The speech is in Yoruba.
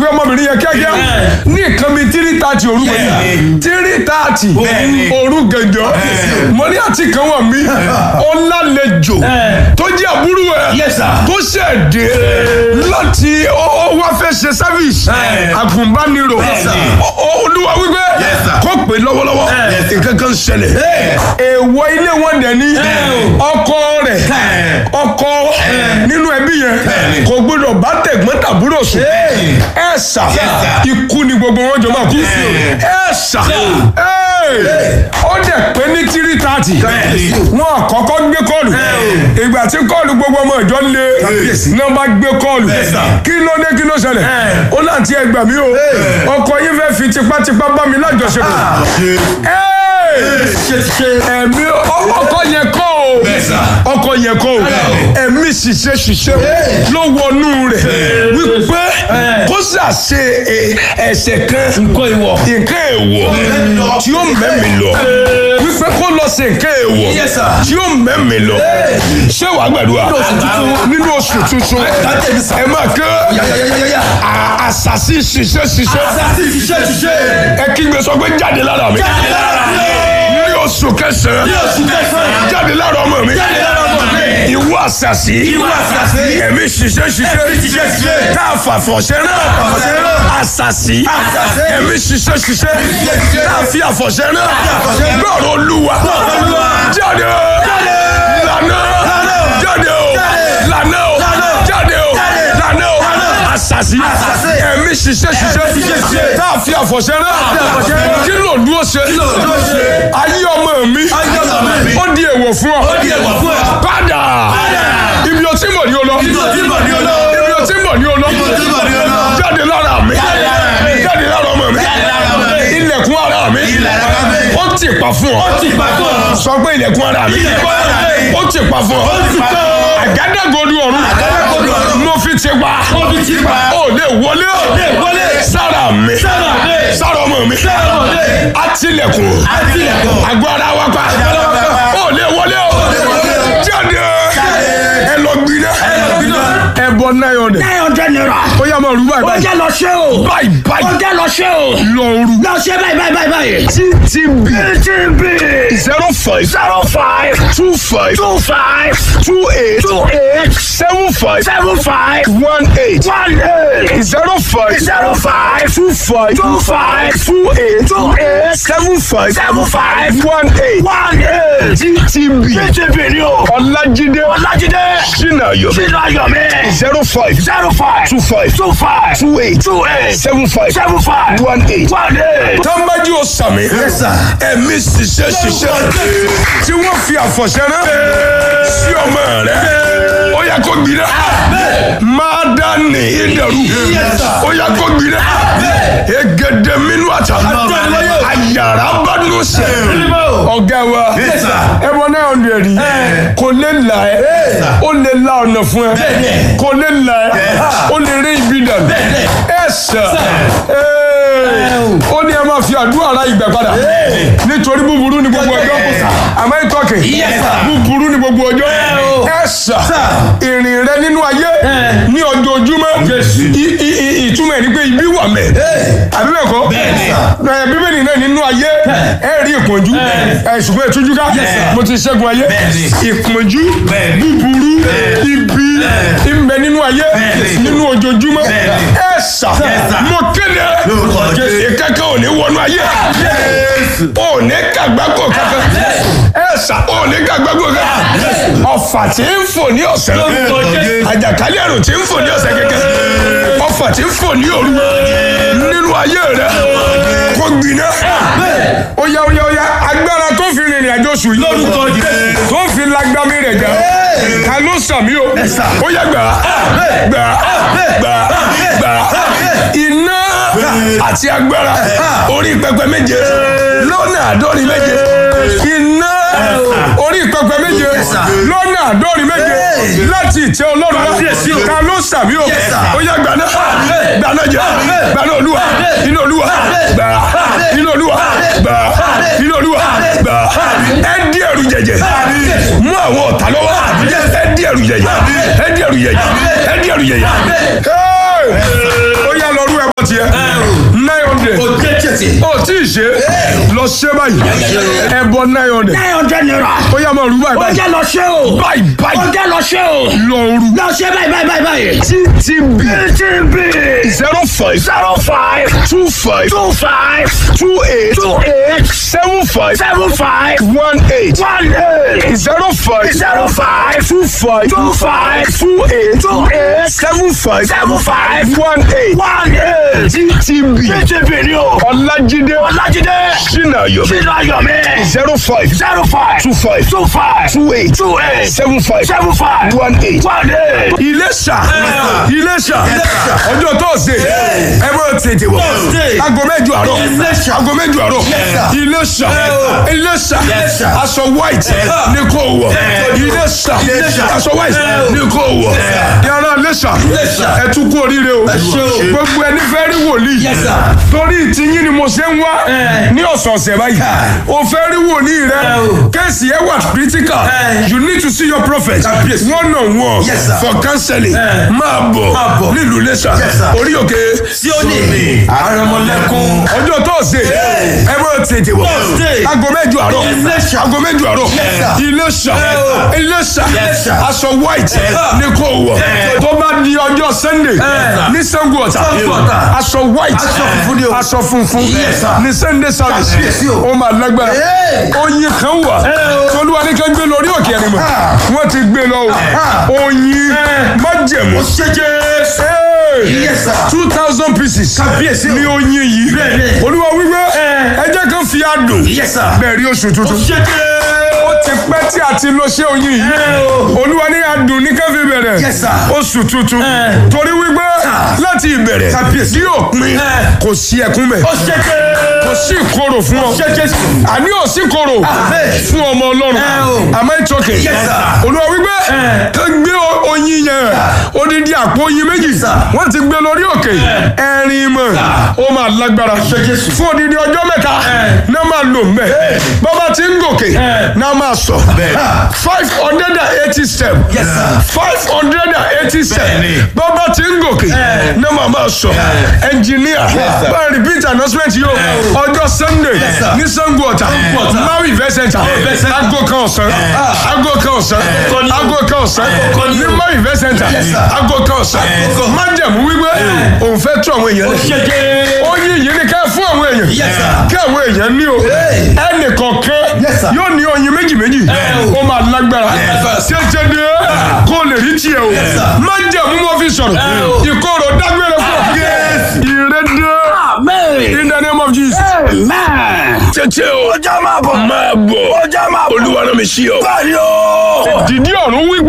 pe ọmọbìnrin yẹn kíákíá ní nǹkan bíi tírí tààtì òru gbẹ̀yìn tírí tààtì òru gànjọ́ mo ní àti kan wà mí ọlálejò tó jẹ́ àbúrò ẹ̀ Yes, sir. tó ṣẹ̀dẹ̀ láti ó ó wá fẹ́ ṣe service àgùnbánirò Ó- ó- olúwa wípé Yes, sir. kó pè lọ́wọ́lọ́wọ́ nǹkan kan ṣẹlẹ̀ èèwọ̀ ilé wọn dẹ̀ ní ọkọ rẹ̀ ọkọ nínú ẹbí yẹn kò gbọdọ̀ bá tẹ̀gbọ́n tàbúrò sùn ẹ ṣà ikú ni gbogbo wọn jọ máa kú ẹ ṣà ó dẹ̀ pé ní tírí tààtì wọn àkọ́kọ́ gbé kọ́ọ̀lù ìgbà tí kọ́ọ̀lù gbogbo ọmọ ìjọ lé náà bá gbé kọ́ọ̀lù kí ló dé kí ló ṣẹlẹ̀ ó láti ẹgbà mí o ọkọ yín fẹ́ fi tipátipá bá mi lájọṣepọ̀ ẹ̀mí ọkọ yẹn kọ́ o ọkọ yẹn kọ́ o ẹ̀mí ṣiṣẹ́ ṣiṣẹ́ ló wọnú rẹ̀ wípé kó ṣàṣe ẹ̀ṣẹ̀ kan nǹkan ìwọ. nǹkan èèwọ̀ tí ó mẹ́mi lọ wípé kó lọ sí nǹkan èèwọ̀ Yes, sir. tí ó mẹ́mi lọ ṣé wàá gbàdúrà nínú oṣù tuntun ẹ máa kẹ́ à- àṣàṣì ṣiṣẹ́ ṣiṣẹ́ ẹ kígbe sọ pé jáde lára mi ní oṣù kẹsàn-án jáde lára ọmọ mi ìwọ àṣàṣì ẹ̀mí ṣiṣẹ́ ṣiṣẹ́ tá a fà fọ̀ṣẹ́ náà àṣàṣì ẹ̀mí ṣiṣẹ́ ṣiṣẹ́ tá a fi àfọ̀ṣẹ́ náà gbọ́rọ̀ olúwa jáde lànà jáde o lànà o jáde o lànà o àṣàṣì ẹ̀mí ṣiṣẹ́ ṣiṣẹ́ tá a fi àfọ̀ṣẹ́ náà kí ló dúró ṣe ayé ọmọ mi ó di èèwọ̀ fún ọ padà ibi o ti mọ̀ ní o lọ ibi o ti mọ̀ ní o lọ jáde lára mi jáde lára ọmọ mi ilẹ̀kùn ara mi ó ti pa fún ọ sọ pé ilẹ̀kùn ara mi ó ti pa fún ọ àgádágodo ọ̀run mo fi ti pa ó lè wọlé sára mi sára ọmọ mi àtìlẹ̀kùn agbára wa pa ó lè wọlé o jáde ẹ lọ gbiná ẹ bọ nine hundred nine hundred naira. ó yá máa rú báyìí ó báyìí jẹ́ lọ ṣe o. báyìí ó báyìí jẹ́ lọ ṣe o. lọ rú lọ ṣe báyìí báyìí báyìí báyìí. ttb TTB zero five zero five two five two five two eight two eight seven five seven five one eight one eight zero five zero five two five two five two eight two eight seven five seven five one eight one eight. ttb TTB ni o. ọlájídé Ọlájídé sinayo sínú ayọ̀ mi. zero five zero five two five two five two eight two eight seven five seven five one eight. one eight. tọ́ḿbájú ó sàmì ẹ̀mí ṣiṣẹ́ ṣiṣẹ́ tí wọ́n fi àfọ̀ṣẹ́ rán sí ọmọ rẹ̀ ó yẹ kó gbiná máa dá ní ìdẹ̀rù ó yẹ kó gbiná egede minú àtà àyàrá bá nù sẹ́ ọ̀gá wa ẹ̀wọ̀n náà ń rẹ̀ rí kò lè là ẹ́ ó lè la ọ̀nà fún ẹ kò lè là ẹ́ ó lè rí ibi dànù ẹ̀ sà ó ní ẹ máa fi àdúrà ra ìgbà padà nítorí búburú ni gbogbo ọjọ́ àmọ́ ìtọ́kì búburú ni gbogbo ọjọ́ ẹ sà ìrìn rẹ nínú ayé ní ojoojúmọ́ I- i- i- ìtumọ̀ ẹ̀ ni pé ibi wà mẹ́ àbí bẹ́ẹ̀ kọ́ ẹ bíbélì náà nínú ayé ẹ rí ìpọ́njú ẹ ṣùgbọ́n ìtújú ká mo ti ṣẹ́gun ayé ìpọ́njú búburú ibi ìbẹ nínú ayé nínú ojoojúmọ́ ẹ sà mo kéde ìkẹ́kẹ́ ò ní wọnú ayé ò ní kàgbákò kankan ẹ sà ò ní kàgbákò kankan ọ̀fà tí ń fò ní ọ̀sẹ̀ àjàkálẹ̀ àrùn tí ń fò ní ọ̀sẹ̀ kẹ̀kẹ́ ọ̀fà tí ń fò ní òru nínú ayé rẹ kó gbiná ó yá ó yá ó yá agbára tó fi rìnrìn àjò sùn yìí tó fi lágbámi rẹ̀ jà ká ló sàmí o ó yá gbà gbà gbà gbà iná àti agbára orí pẹpẹ méje lọ́nà àádọ́rin méje iná orí pẹpẹ méje lọ́nà àádọ́rin méje láti ìtẹ́ ọlọ́run wá ká ló sàmí o ó yá gbà náà gbà náà jẹ gbà náà olúwa iná olúwa gbà iná olúwa gbà iná olúwa gbà ẹ dí ẹrù jẹjẹ mú àwọn ọ̀tá lọ́wọ́ ẹ dí ẹrù jẹjẹ ẹ dí ẹrù jẹjẹ ẹ dí ẹrù jẹjẹ. Hey! ó yá lọ rú ẹ. ṣe lọ ṣe báyìí ẹbọ nine hundred nine hundred naira. ó yá máa rú báyìí ó báyìí jẹ́ lọ ṣe o. báyìí ó báyìí jẹ́ lọ ṣe o. lọ rú lọ ṣe báyìí báyìí báyìí báyìí. ttb TTB zero five zero five two five two five two eight two eight seven five seven five one eight one eight zero five zero five two five two five two eight two eight seven five seven five one eight one eight. ttb TTB ni o. ọlájídé Ọlájídé sinayo Sínú Ayọ̀mí zero five zero five two five two five two eight two eight seven five seven five one eight. one eight. Iléṣà Iléṣà ọjọ́ tọ́sídẹ̀ ẹ bọ́ tètè wọ̀ aago mẹ́jọ àárọ̀ aago mẹ́jọ àárọ̀ Iléṣà Iléṣà aṣọ white ní kò wọ̀ Iléṣà aṣọ white ní kò wọ̀ yàrá Iléṣà ẹ tún kú oríire o gbogbo ẹni fẹ́ rí wòlíì torí ìtìyín ni mo ṣe ń wá ní ọ̀sọ̀ọ̀sẹ̀ báyìí o fẹ́ rí wòlíì rẹ kéèsì ẹ wà critical you need to see your prophet one on one for counseling máa bọ̀ nílùú Iléṣà orí òkè Síónì àrẹ̀mọ̀lẹ́kùn ọjọ́ tọ́sídẹ̀ ẹ bọ́ tètè wọ̀ aago mẹ́jọ àárọ̀ aago mẹ́jọ àárọ̀ Iléṣà Iléṣà aṣọ white ní kò wọ̀ tó bá di ọjọ́ Sunday ní Ṣàngó Ọ̀tà aṣọ white aṣọ funfun ní Sunday service ó máa lágbára oyin kan wà tolúwa ní ká gbé lórí òkè ẹni mọ̀ wọ́n ti gbé lọ o oyin májẹ̀mú two thousand pieces ní oyin yìí olúwa wípé ẹ jẹ́ kán fi àdùn bẹ́ẹ̀ rí oṣù tuntun ó ti pẹ́ tí a ti lọ ṣé oyin yìí olúwa ní àdùn ní ká fi bẹ̀rẹ̀ oṣù tuntun torí wípé láti ìbẹ̀rẹ̀ bí òpin kò sí ẹkún bẹ̀ kò sí ìkorò fún ọ àní ò sí ìkorò fún ọmọ ọlọ́run àmọ́ ìtọ́kẹ̀ olúwa wípé ká gbé oyin yẹn odidi àpò oyin méjì wọ́n ti gbé lórí òkè ẹ̀rin mọ̀ ó máa lágbára fún odidi ọjọ́ mẹ́ta náà máa lò mbẹ́ bàbá tí ń gòkè náà máa sọ five hundred and eighty step five hundred and eighty step bàbá tí ń gòkè náà máa máa sọ ẹnjìníà bá repeat announcement yóò ọjọ́ sunday ní Ṣàngó Ọ̀tà maui event center aago kan ọ̀sán aago kan ọ̀sán aago kan ọ̀sán ní maui event center aago kan ọ̀sán májẹ̀mú wípé òun fẹ́ tú àwọn èèyàn lẹ̀ ó yí yìí ni ká fún àwọn èèyàn kí àwọn èèyàn ní o ẹnì kọ̀ọ̀kan yóò ní oyin méjì méjì ó máa lágbára tètè dé kó lè rí tiẹ̀ o májẹ̀mú mo fi sọ̀rọ̀ ìkorò dágbére fún ọ ìrẹ́dẹ́ in the name of Jesus. tètè o Ọjà máa bọ̀. máa bọ̀ Ọjà máa bọ̀. olúwa náà mi sí ọ. Báyìí o. dìdí ọ̀run wí